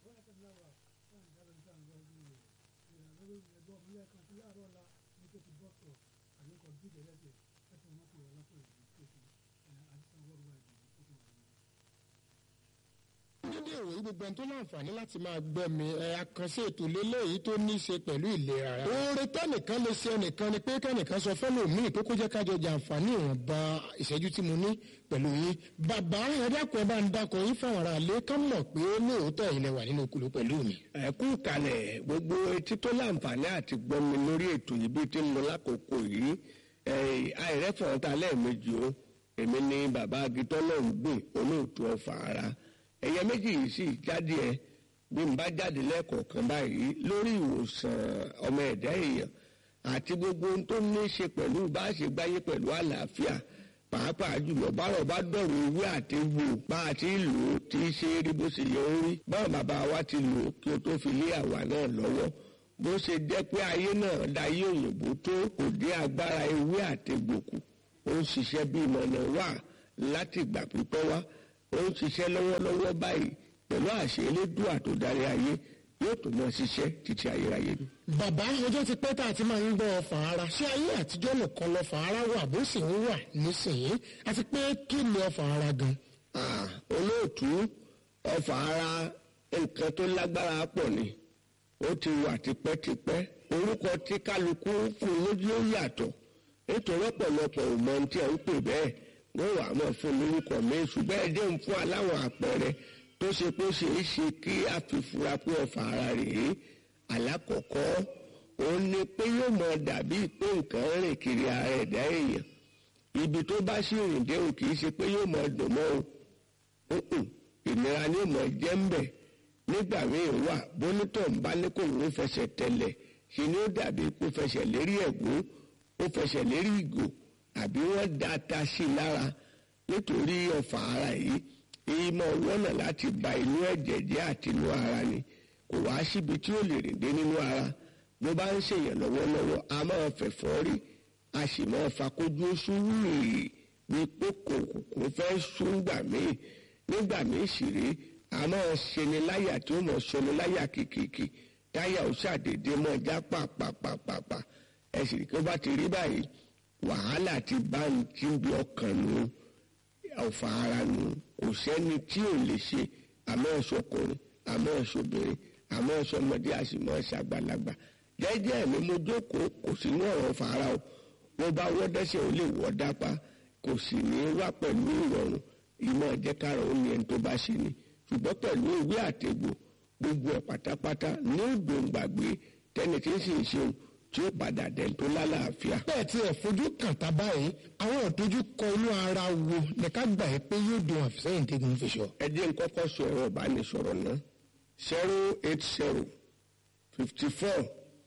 dédé ìròyìn gbogbo ẹni tó láǹfààní láti máa gbọ́ mi ẹ àkànṣe ètò lélẹ́yìí tó ní í ṣe pẹ̀lú ìlera ara. oore tẹ́nìkan lè ṣe ẹnìkan ni pé kẹ́nìkan sọ fẹ́lòmíì pé kó jẹ́ kájọ jàǹfààní ìwọ̀nba ìṣẹ́jú tí mo ní pẹ̀lú yín. bàbá ẹ dákun ẹ bá ń dákun yín fáwọn ará ilé ká mọ̀ pé lóòótọ́ ilẹ̀ wà nínú okùnlé pẹ̀lú mi. ẹ kú kalẹ̀ gbogbo etí tó láǹfààní àti gbọ́ mi lórí ètò yìí bí ti ń lọ lákòókò yìí àìrẹ́fọ̀ọ́ ta lẹ́ẹ̀mejì o èmi ni bàbá agitọ́ náà ń gbìn olóòtú ọ̀fà ara ẹ̀yẹ méjì yìí sì jáde ẹ bí n bá jáde lẹ́ẹ̀kọ̀ọ̀kan báyìí lórí ìwòsàn ọmọ ẹ̀dá èèyàn àti gbogbo ohun tó ní í ṣe pẹ̀lú bá a ṣe gbáyé pẹ̀lú àlàáfíà pàápàá jùlọ bárọ̀ bá dọ̀rọ̀ ewé àti egbò bá a ti lò ó tí í ṣe rí bó ṣe yẹ ó rí báwọn bàbá wa ti lò ó kí o tó fi lé àwa náà lọ́wọ́ bó ṣe jẹ́ pé ayé náà dayé òyìnbó tó kò dé agbára ewé àti egbò kù ó ń ṣiṣẹ́ bí ìmọ̀nà wà láti ìgbà pípẹ́ wá ó ń ṣiṣẹ́ lọ́wọ́lọ́wọ́ báyìí pẹ̀lú àṣẹ elédùà tó darí ayé yóò tó mọ ṣiṣẹ́ títí ayérayé ni. bàbá ọjọ́ ti pẹ́ tá a ti máa ń gbọ́ ọfà ara ṣé ayé àtijọ́ nìkan lọ́fà ara wà bó sì ń wà nísìnyí àti pé kí ni ọfà ara gan. olóòtú ọfà ara nǹkan tó lágbára pọ̀ ni ó ti wà tipẹ́tipẹ́ orúkọ tí kálukú fún lójú ó yàtọ̀ nítorí ọ̀pọ̀lọpọ̀ ò mọ ohun tí à ń pè bẹ́ẹ̀ wọ́n wà mọ́ fún lórúkọ mi ṣùgbọ́n ẹjẹ́ ń fún aláwọ̀ àpẹẹrẹ tó ṣe pé ó ṣe é ṣe kí a fi fura pé ọfà ara rèé alákọ̀ọ́kọ́ òun ni pé yóò mọ dàbí pé nǹkan rìn kiri ara ẹ̀dá èèyàn ibi tó bá sì rìn dé o kì í ṣe pé yóò mọ dùn mọ́ o ìnira ni yóò mọ jẹ́ ń bẹ̀ nígbà míì wà bónítọ̀ ń bá ní kò ń fẹsẹ̀ tẹ̀lẹ̀ ṣe ni ó dàbí kó fẹsẹ̀ lérí ẹ̀gún ó fẹsẹ̀ lérí ìgò àbí wọ́n da ata sí i lára nítorí ọ̀fà ara yìí ìmọ̀ wọ́nà láti ba inú ẹ̀jẹ̀ jẹ́ àti inú ara ni kò wá síbi tí ó lè rìn dé nínú ara bó bá ń ṣèyàn lọ́wọ́lọ́wọ́ a máa fẹ̀fọ́ rí a sì máa fakójú sùúrù ní pé kòkòkò fẹ́ súngbà míì nígbà míì sì rí a máa ṣeni láyà tí ó mọ̀ ṣeni láyà kìkìkì táyà ó ṣàdédé mọ́ já pàpàpàpàpà ẹ̀sìn kí ó bá ti rí báyìí wàhálà ti bá ń tí ń bí ọkàn nù ọ̀fà ara nù kò sẹ́ni tí ò lè ṣe àmọ́ ẹ̀ṣọ́kùnrin àmọ́ ẹ̀ṣọ́bìnrin àmọ́ ẹ̀ṣọ́mọdé àṣìmọ́ ẹ̀ṣàgbàlagbà jẹ́jẹ́ mi mo jókòó kò sí ní ọ̀rọ̀ ọ̀fà ara o wọ́n bá wọ́n dẹ́sẹ̀ ó lè wọ́ dápá kò sì ní wá pẹ̀lú ìrọ̀rùn ìmọ̀ ẹ̀jẹ̀kára ó ní ẹni tó bá ṣe ni ṣùgbọ́n pẹ̀lú ìwé àtẹ̀gbò gbogbo ẹ̀ pátápátá ní òdòǹgbàgbé tẹ́ni tí ń sì ń ṣeun tí ó padà dẹ̀ tó lálàáfíà. bẹ́ẹ̀ tí ẹ̀ fojú kàn tá báyìí àwọn ìdojú kọ inú ara wo ní ká gbà yín pé yóò dùn àfisẹ́yìn tẹ́gun fi sọ. ẹ jẹ́ n kọ́kọ́ sọ ẹ̀rọ ìbánisọ̀rọ̀ náà zero eight zero fifty four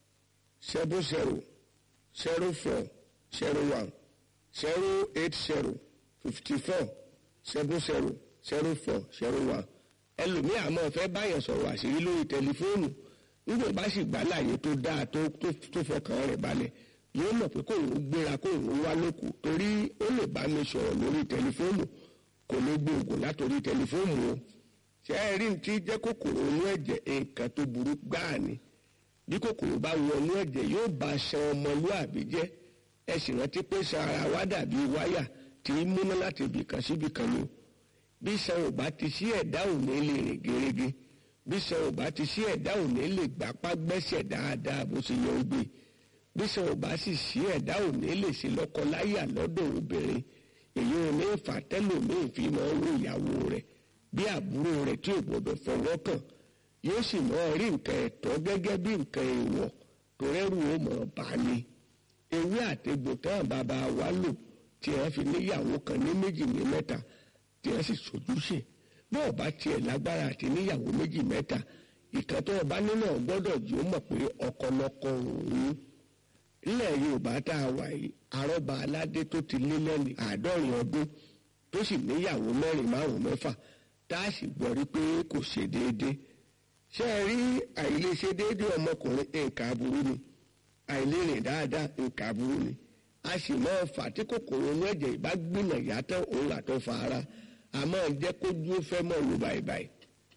seven zero zero four zero one zero eight zero fifty four seven zero zero four zero one ẹlòmíì àmọ́ fẹ́ báyẹn sọ̀rọ̀ àṣírí lórí tẹlifóònù nígbà bá sì gbà láàyè tó dáa tó tó fọkàn rẹ̀ balẹ̀ yóò mọ̀ pé kóun gbéra kóun wá lóko torí ó lè bá mi sọ̀rọ̀ lórí tẹlifóònù kò lè gbé oògùn látòrí tẹlifóònù o ṣé ẹ rí ti jẹ́ kòkòrò inú ẹ̀jẹ̀ nǹkan tó burú gbáà ni bí kòkòrò bá wọ inú ẹ̀jẹ̀ yóò bá ṣan ọmọlúàbí jẹ́ ẹ sì rántí pé ṣan ara wa dàbí wáyà tí í múná láti ibì kan síbì kan ni o bí ṣan ò bá ti sí ẹ̀dá ò ní lè rìn gerege bí ṣan ò bá ti sí ẹ̀dá ò ní lè gbapá gbẹ́sẹ̀ dáadáa bó ṣe yẹ ó gbé bí ṣan ò bá sì sí ẹ̀dá ò ní lè ṣe lọ́kọláyà lọ́dọ̀ obìnrin èyí ò ní fà tẹ́lòmíì fi máa ń wo ìyàwó rẹ̀ bí àbúrò rẹ̀ tí ò gbọdọ̀ fọwọ́ kàn yóò sì máa rí nǹkan ẹ̀tọ́ gẹ́gẹ́ bí nǹkan èèwọ̀ tó rẹ́rù ó mọ̀ bá ní. ewé àtegbò táwọn bàbá wa lò tí wọ́n fi níyàwó kan ní méjì ní mẹ́ta tí wọ́n sì sojúṣe bọ́ọ̀ bá tiẹ̀ lágbára àti níyàwó méjì mẹ́ta ìkan tó ọba nínú ọgbọ́dọ̀ jí ó mọ̀ pé ọkọlọkọ òun ilẹ̀ yorùbá tá a wà yìí àrọ́bà aládé tó ti lé lẹ́nu àádọ́rin ọdún tó sì níyàwó mẹ́rin márùn-ún mẹ́fà tá a sì gbọ́ rí pé kò ṣe déédéé ṣé ẹ rí àìlèṣe déédéé ọmọkùnrin nǹkan aburú ni àìlérìn dáadáa nǹkan aburú ni a sì máa fà tí kòkòrò inú ẹ̀jẹ̀ ìbá gbìnà yàtọ̀ òun àtọ̀ fa ara a máa jẹ́ kójú ó fẹ́ mọ́ lu báyìí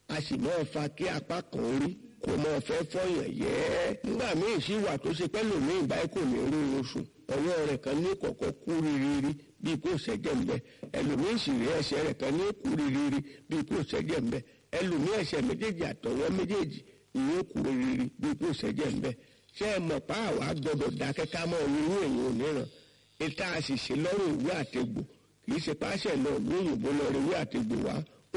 a sì máa fa kí apá kan rí kò mọ fẹ́ fọyàn yẹ́ nígbà míì sì wà tó ṣe pẹ́ lòmíì báyìí kò ní rí oṣù ọwọ́ rẹ̀ kan ní kọ̀kọ́ kú rírírí bíi kò ṣẹ́jẹ̀ ń bẹ ẹlòmíì sì rí ẹsẹ̀ rẹ̀ kan ní kú rírírí bíi kò ṣẹ́jẹ̀ ń bẹ ẹlòmíì ẹsẹ̀ méjèèjì àtọwọ́ méjèèjì ìyẹn kú rírírí bíi kò ṣẹ́jẹ̀ ń bẹ ṣé ẹ mọ̀ pa àwa gbọ́dọ̀ dákẹ́ ká mọ́ irú èèyàn òníran ìta àṣìṣe lọ́rùn ìwé àtegbò kì í ṣe páṣẹ lọ lóyìnbó lọ rí ìwé àtegbò wá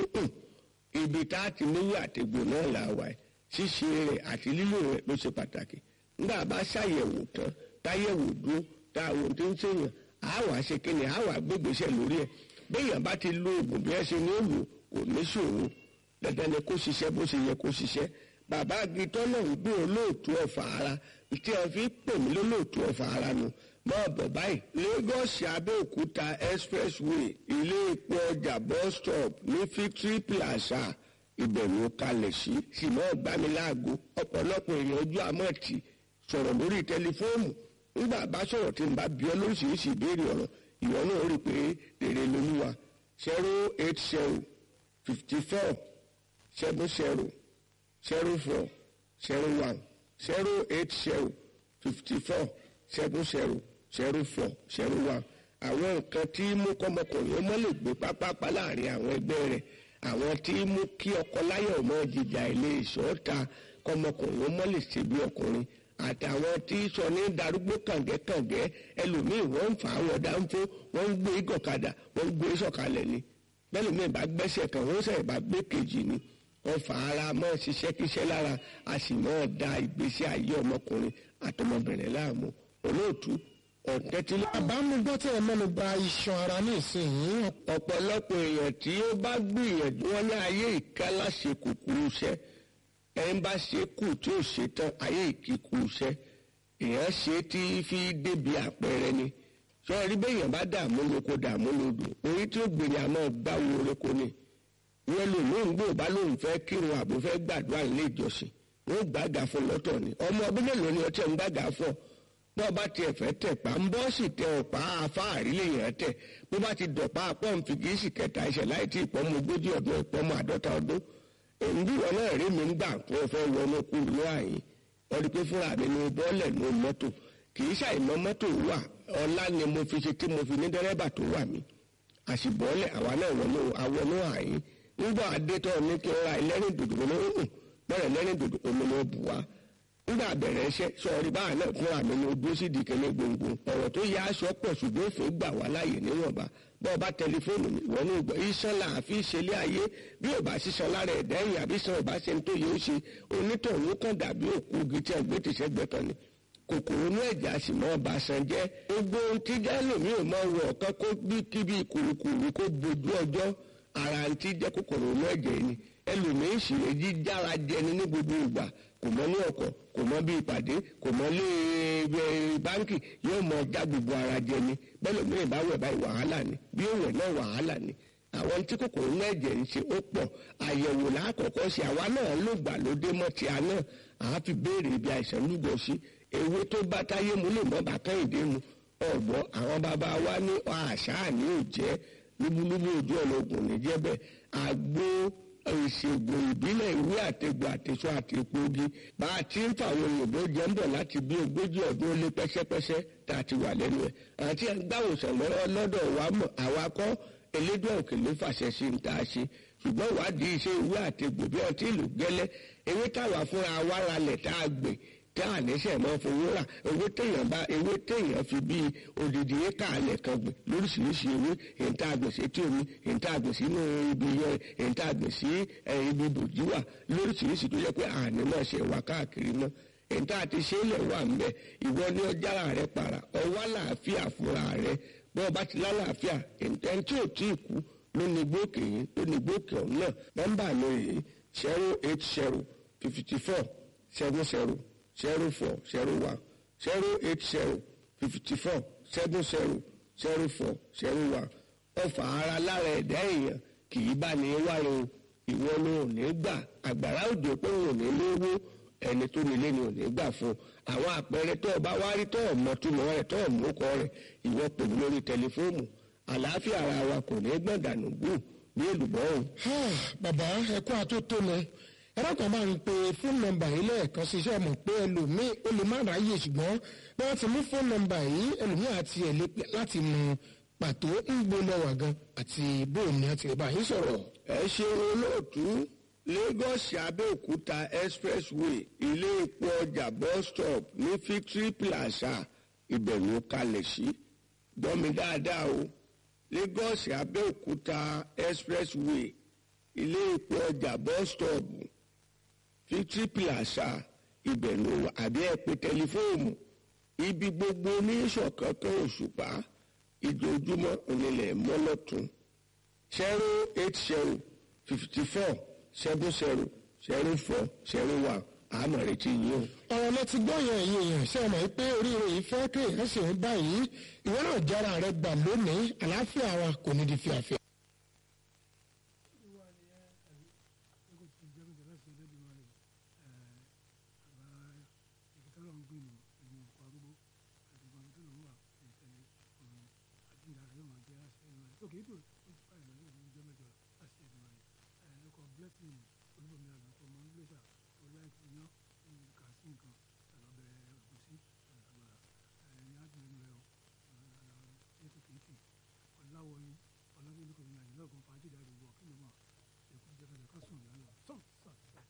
ibi tá a ti níwé àtegbò náà là wà ṣíṣe rẹ̀ àti lílò rẹ̀ ló ṣe pàtàkì nígbà bá ṣàyẹ̀wò tán táyẹ̀wò dúró táwọn tó ń ṣèyàn á wàá ṣe kíni á wàá gbégbèsè lórí ẹ̀ béèyàn bá ti lo oògùn bí ẹ ṣe ní òòlù kò ní ṣòro dandan ni kó ṣiṣẹ́ bó ṣe yẹ kó ṣiṣẹ́ bàbá agitọ́ náà ń gbé olóòtú ọ̀fà ara tí a fi pè mí lólóòtú ọ̀fà ara nu máa bọ̀ báyìí Lagos Abẹ́òkúta expressway ilé epo ọjà bus stop ní Victory Plaza ìbẹ̀rù kalẹ̀ sí sì máa gbá mi láago ọ̀pọ̀lọpọ̀ èèyàn ojú àmọ́ọ̀tì sọ̀rọ̀ lórí tẹlifóònù nígbà bá sọ̀rọ̀ tí n bá bí ọ lóríṣiríṣi ìbéèrè ọ̀rọ̀ ìwọ náà rí i pé rere lolúwa zero eight zero fifty four seven zero zero four zero one zero eight zero fifty four seven zero zero four zero one àwọn nǹkan tí mú kọ́mọkùnrin ọmọ lè gbé pápápá láàrin àwọn ẹgbẹ́ rẹ̀ àwọn tí mú kí ọkọ láyọ̀ mọ́ jìjà ilé ìṣọ́ta kọ́mọkùnrin ọmọ lè ṣe bí ọkùnrin àtàwọn tí sọ ní darúgbó kàngẹ́kàngẹ́ ẹlòmíì wọ́n ń fà á wọ́n dáńfó wọ́n ń gbé gọ̀kadà wọ́n ń gbé sọ̀kalẹ̀ ni bẹ́ẹ̀ mi bá gbẹ́sẹ̀ kan wọ́n sẹ̀ bá gbé kejì ni wọ́n fà ara mọ́ ṣiṣẹ́ kíṣẹ́ lára a sì mọ́ da ìgbésí ayé ọmọkùnrin àtọmọbìnrin láàmú olóòtú ọ̀tẹ́tílẹ̀. àbámugbọ́ tí ẹ mẹ́nu bà iṣan ara ní ìsinyìí ọ̀pọ̀lọpọ̀ èèyàn tí ó bá gbìyànjú wọn ní ayé ìkálá ṣe kúkúrú iṣẹ́ ẹ̀ ń bá ṣe kù tí ó ṣe tán ayé ìkíkú iṣẹ́ èèyàn ṣe tí fi débi àpẹẹrẹ ni sọ́ọ́rí bẹ́yàn bá dààmú lóko dààmú lódò orí tí ó gbìyànjú àmọ́ gbáwo oréko ni wọn lò lóun gbò bá lóun fẹ́ kírun àbò fẹ́ gbàdúrà nílé ìjọsìn wọn gbàgà fún lọ́tọ̀ ni ọmọ ọdún mélòó ni ọtí ẹ̀ ń gbàgà fún ọ bó bá tiẹ̀ fẹ́ tẹ̀ pa ń bọ́ sì tẹ ọ̀pá afáàrí lèèyàn tẹ̀ bó bá ti dọ̀pá pọ́ǹpì kì í sì kẹta ẹsẹ̀ láì tí ìpọ́nmọ ogójì ọdún ìpọ́nmọ àádọ́ta ọdún èyí bí wọn náà rí mi ń gbà tó fẹ́ wọnú kú ìlú àyín wọ́n rí pé fúnra mi ni bọ́ọ̀lẹ̀ ní mọ́tò kì í ṣàìmọ́ mọ́tò wà ọlá ni mo fi ṣe tí mo fi ní dẹ́rẹ́bà tó wà mí àṣìbọ́ọ̀lẹ̀ àwa náà wọnú awọnú àyín nígbà adétọ́ ní kí n ra ẹlẹ́rìn dòdò ní òun bẹ́ẹ̀ lẹ́rìn dòdò omi ló bù wá nígbà bẹ̀rẹ̀ iṣẹ́ sọ̀rí báà náà fúnra mi ní ojú sí di kẹ́lẹ́ gbòǹgbò ọ̀rọ̀ tó yá aṣọ pọ̀ ṣùgbọ́n òfin gbà wá láàyè níwọ̀nba bọ́ ọba tẹlifóònù mi wọ́n ní ìgbọ́ iṣan làáfi ìṣẹ̀lẹ̀ ayé bí ò bá ṣiṣan lára ẹ̀dá ẹ̀yìn àbí sàn ọba ṣe ń tó yẹ ó ṣe onítọ̀hún kan dàbí òkú igi tí ẹgbẹ́ ti ṣẹ́gbẹ́ kan ni kòkòrò inú ẹ̀jẹ̀ a sì mọ́ ọba san jẹ́ gbogbo ohun tí jẹ́lòmí ò mọ wọ ọ̀kan kó bí kíbi kùrùkùrù kó bojú ọjọ́ ara ti jẹ́ kòkòrò inú ẹ̀jẹ̀ ni ẹlòmíín sì lè jí jára jẹni ní gbogbo ìgbà kò mọ ní ọkọ̀ kò mọ bí ìpàdé kò mọ lé báńkì yóò mọ já gbogbo ara jẹni bẹ́ẹ̀ lómìnira bá wẹ̀ báyìí wàhálà ni bí ó wẹ̀ náà wàhálà ni àwọn tí kòkòrò inú ẹ̀jẹ̀ ń ṣe ó pọ̀ àyẹ̀wò lákọ̀ọ́kọ́ sí àwa náà ló gbà lóde mọ́ ti àná àá fi béèrè ibi àìsàn lúgọ sí ewé tó bá táyé mu lè mọ́ bàkẹ́yìndé mu ọ̀gbọ́n àwọn bàbá wa ní àṣà ní òjẹ́ lúbúlúbú ojú ọ̀nà ògùn níjẹ́ bẹ́ẹ̀ àgbo ìṣègùn ìbílẹ̀ ìwé àtẹ̀gbò àtẹ̀sọ àti epogi bá a ti ń fa àwọn òyìnbó jẹ́ ń bọ̀ láti bí ogójì ọdún ó lé pẹ́sẹ́pẹ́sẹ́ tá a ti wà lẹ́nu ẹ̀ àti gbàwòsàn lọ́wọ́ lọ́dọ̀ wa mọ̀ àwa kọ́ elédùn òkè ló fàṣẹ sí ń tá a ṣe ṣùgbọ́n ìwádìí iṣẹ́ ìwé àtẹ̀gbò bí ọtí ìlú gẹ́lẹ́ ewé táwa fúnra wa ralẹ̀ tá a gbìn tá a níṣẹ́ mọ́ fowó rà ewé téèyàn bá ewé téèyàn fi bí odidi éka alẹ̀ kan gbìn lóríṣiríṣi ewé èyí tá a gbìn sí etí omi èyí tá a gbìn sínú ibi yẹn èyí tá a gbìn sí ibi bòjú wà lóríṣiríṣi tó yẹ pé àní náà ṣe wà káàkiri náà èyí tá a ti ṣe é lẹ̀ wà ń bẹ̀ ìwọ ni ọjàrà rẹ para ọwọ́ àlàáfíà fúnra rẹ bí wọ́n bá ti lálàáfíà ẹni tí ò tí ì kú ló ní gbókè yìí ló ní gbókè ọ̀hún náà nọ́mbà mi rèé zero eight zero fifty four seven zero zero four zero one zero eight zero fifty four seven zero zero four zero one ọfà ara lára ẹ̀dá èèyàn kì í bá ní wáre o ìwọ ni ò ní gbà àgbàrá òjò pé òun ò ní lówó ẹni tó nílé ni ò ní gbà fún àwọn àpẹẹrẹ tó o bá wá rí tó o mọ túmọ̀ rẹ̀ tó o mú kọ rẹ̀ ìwọ pè mí lórí tẹlifóònù àlàáfíà ara wa kò ní gbọ̀n dànù gbù bí èlùbọ́ o. bàbá ẹkọ àtótónu ẹ̀rọ kan máa ń pe fóònù nọ́mbà yìí lẹ́ẹ̀kan sí iṣẹ́ mọ̀ pé ẹlòmíì ó lè má ráyè ṣùgbọ́n bí wọ́n ti mú fóònù nọ́mbà yìí ẹlòmíì àti ẹ̀ lé láti mú pàtó ń gbóná wà gan àti bóun ni àti ìbá yín sọ̀rọ̀. ẹ ṣeun olóòtú lagos abẹ́òkúta expressway ilé epo ọjà bus stop ní victory plaza ìbẹ̀rù kalẹ̀ sí gbọ́mi dáadáa o lagos abẹ́òkúta expressway ilé epo ọjà bus stop victory plaza ìbẹ̀rù àbí ẹ̀pẹ́ tẹlifóònù ibi gbogbo ní ìṣọ̀kankan òṣùpá ìjojúmọ́ onílẹ̀ mọ́lọ́tún zero eight zero fifty four seven zero zero four zero one àmọ̀ retí yìí o. ọ̀rọ̀ lẹ ti gbọ́ yẹn ẹ̀yìn èèyàn ṣe mọ̀ pé oríire yìí fẹ́ kéèyàn sì ń báyìí ìwọ náà jára rẹ gbà lónìí àlàáfíà wa kò ní di fíafíà. ọláwọyìn ọlọ́gbẹ́ni kò ní àyè lọ́gùn fàájì dáadé wọ̀ kí ló mọ̀ èkó jẹ́ kẹ́lẹ́ ká sùn lálọ́ sọ́ọ̀ sọ́ọ̀